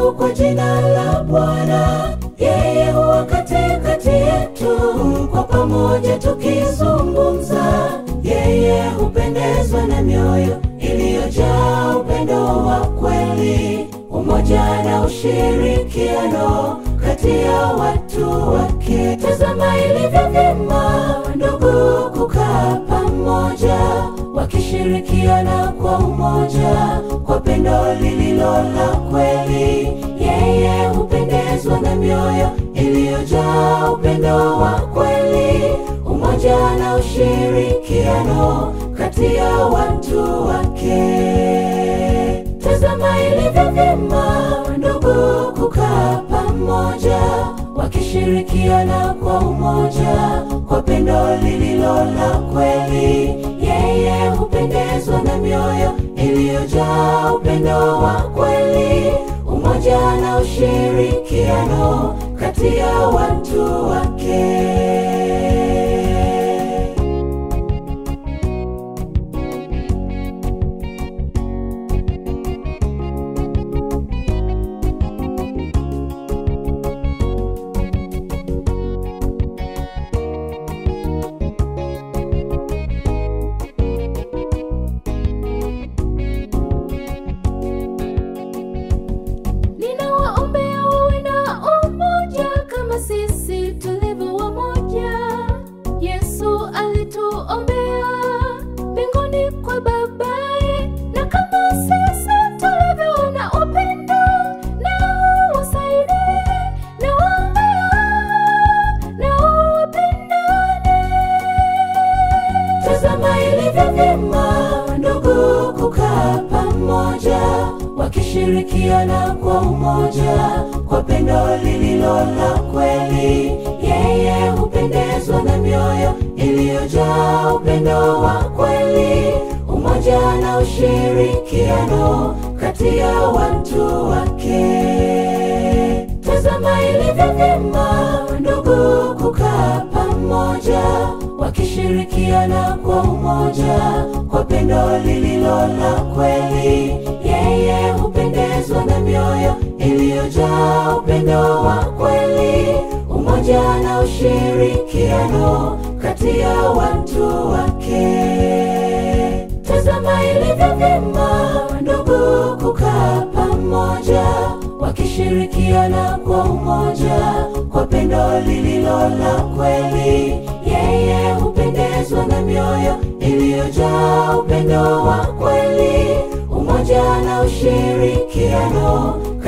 nguvu kwa jina la Bwana. Yeye huwa katikati yetu, kwa pamoja tukizungumza. Yeye hupendezwa na mioyo iliyojaa upendo wa kweli, umoja na ushirikiano kati ya watu wake. Tazama ilivyo vyema ndugu kukaa pamoja, wakishirikiana kwa umoja, kwa pendo lililo la kweli. Yeye hupendezwa na mioyo iliyojaa upendo wa kweli, umoja na ushirikiano kati ya watu wake. Tazama ilivyo vyema ndugu kukaa pamoja, wakishirikiana kwa umoja, kwa pendo lililo la kweli. Yeye hupendezwa na mioyo iliyojaa upendo wa kweli, umoja na ushirikiano kati ya watu wake. Ninawaombea wawe na umoja kama sisi tulivyo wamoja. Yesu alituombea mbinguni kwa Babaye, na kama sisi tulivyo na upendo, nao wasaidie na waombea, nao wapendane. Tazama ilivyo vyema ndugu kukaa pamoja, wakishirikiana kwa umoja, kwa pendo lililo la kweli. Yeye hupendezwa na mioyo iliyojaa upendo wa kweli, umoja na ushirikiano kati ya watu wake. Tazama ilivyo vyema ndugu kukaa pamoja, wakishirikiana kwa umoja, kwa pendo lililo la kweli. Yeye hupendezwa na mioyo iliyojaa upendo wa kweli, umoja na ushirikiano kati ya watu wake. Tazama ilivyo vyema ndugu kukaa pamoja, wakishirikiana kwa umoja, kwa pendo lililo la kweli. Yeye hupendezwa na mioyo iliyojaa upendo wa kweli, umoja na ushirikiano